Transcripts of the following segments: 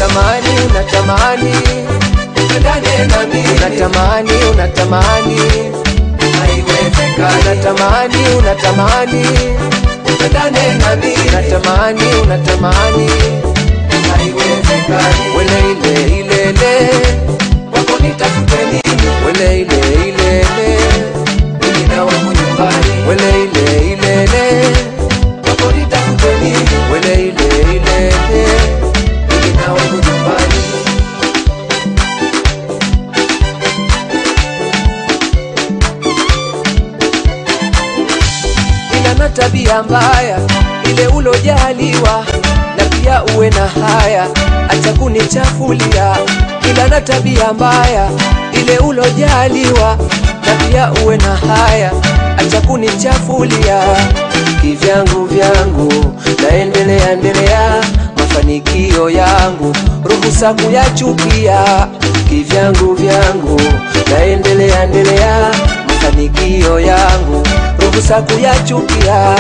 unatamani unatamani upendane na mimi unatamani unatamani haiwezekani unatamani unatamani upendane na mimi unatamani unatamani haiwezekani wele ile ilele wako nitafute nini wele ile ilele mimi na wangu nyumbani wele ile ilele wako nitafute nini wele ile ilele mimi na wangu nyumbani ila na tabia mbaya ile ulojaliwa na pia uwe na haya acha kunichafulia ila na tabia mbaya ile ulojaliwa na pia uwe na haya acha kunichafulia kivyangu vyangu naendelea endelea mafanikio yangu ruhusa kuyachukia kivyangu vyangu naendelea endelea mafanikio yangu ruhusa kuyachukia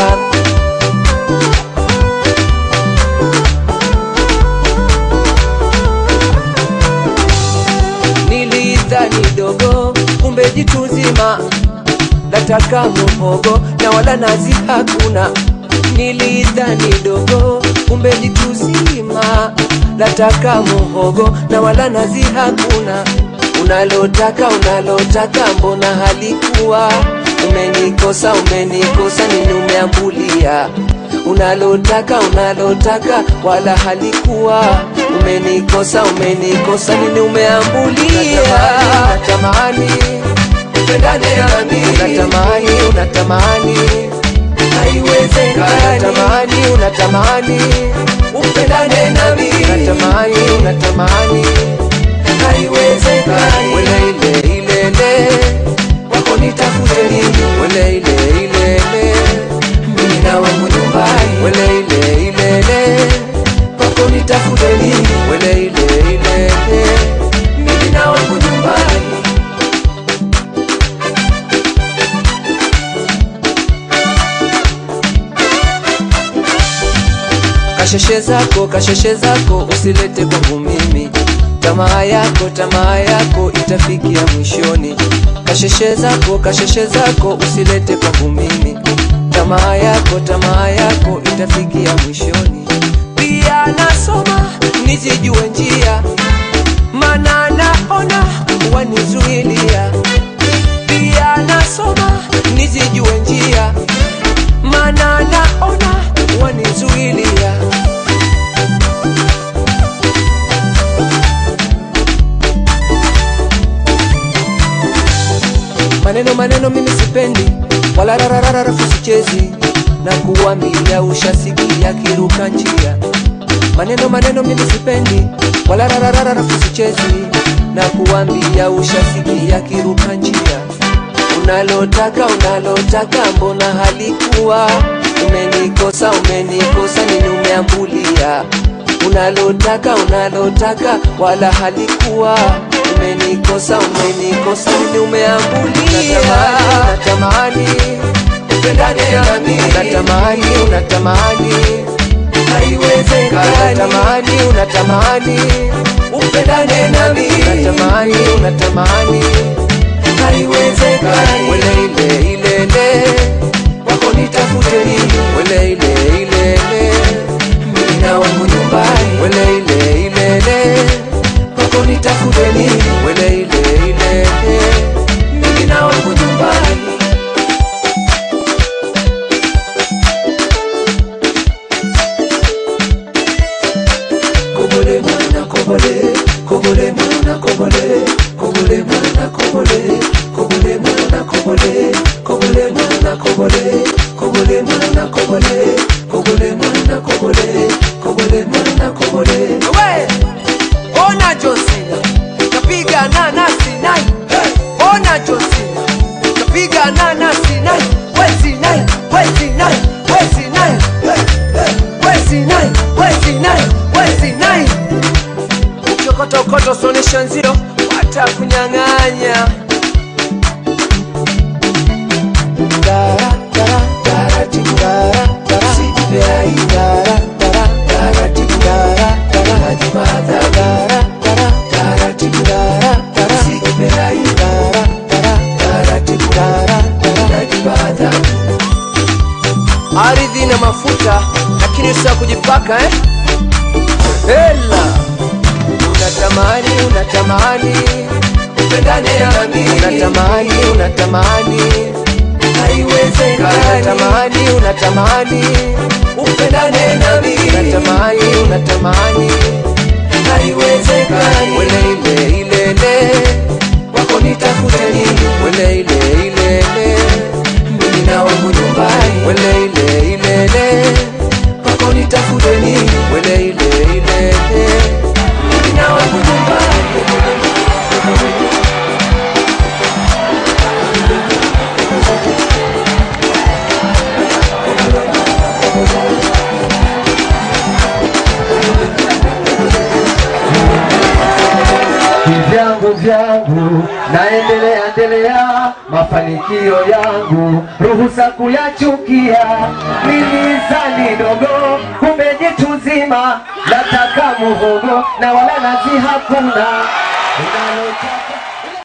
nilidhani dogo kumbe jitu zima nataka muhogo na wala nazi hakuna nilidhani dogo kumbe jitu zima nataka muhogo na wala nazi hakuna unalotaka unalotaka mbona halikuwa umenikosa umenikosa nini umeambulia unalotaka unalotaka wala halikuwa umenikosa umenikosa nini umeambulia unatamani upendane na mimi unatamani unatamani haiwezekani unatamani unatamani upendane na mimi unatamani unatamani haiwezekani wele ile ilele wako nitafute nini wele ile ilele mimi na wangu nyumbani wele ile ilele wako nitafute nini wele ile ilele mimi na wangu nyumbani kasheshe zako kasheshe zako usilete kwangu mimi tamaa yako tamaa yako itafikia mwishoni kasheshe zako kasheshe zako usilete kwangu mimi tamaa yako tamaa yako itafikia mwishoni pia nasoma nizijue njia mana naona wanizuilia pia nasoma nizijue njia mana naona wanizuilia maneno maneno mimi sipendi wala rarararafu sichezi na kuambia ushasikia kiruka njia maneno maneno mimi sipendi wala rarararafu sichezi na kuambia ushasikia kiruka njia unalotaka unalotaka mbona halikuwa umenikosa umenikosa nini umeambulia unalotaka unalotaka wala halikuwa umenikosa umenikosa nini umeambulia unatamani upendane na mimi unatamani unatamani haiwezekani unatamani unatamani upendane na mimi unatamani unatamani haiwezekani wele ile ilele wako nitafute nini wele ile ilele mimi na wangu nyumbani wele ile ilele wako nitafute nini wele ile ilele mimi na wangu nyumbani kobole mwana kobole kobole mwana kobole kobole mwana kobole kobole mwana kobole kobole mwana kobole kobole mwana kobole kobole mwana kobole kobole mwana kobole we ona josina kapiga nana sinai ona josina kapiga nana sinai we sinai we sinai we sinai we sinai we sinai we sinai ukokotokoto sonesha nzio watakunyang'anya Dara, dara, taratibu dara, dara, usijipe aibu dara, dara, taratibu dara, dara, najimahadhari mpaka eh? hela unatamani unatamani upendane nami unatamani unatamani haiwezekani unatamani unatamani upendane nami unatamani unatamani haiwezekani wele ile ilele wako nitafute nini wele ile ilele mimi na wangu nyumbani wele ile ilele wako nitafute nini wele ile ilele mimi na wangu nyumbani vyangu vyangu naendelea endelea mafanikio yangu ruhusa kuyachukia mimi zani dogo kumbe jitu zima nataka muhogo na wala nazi hakuna unalotaka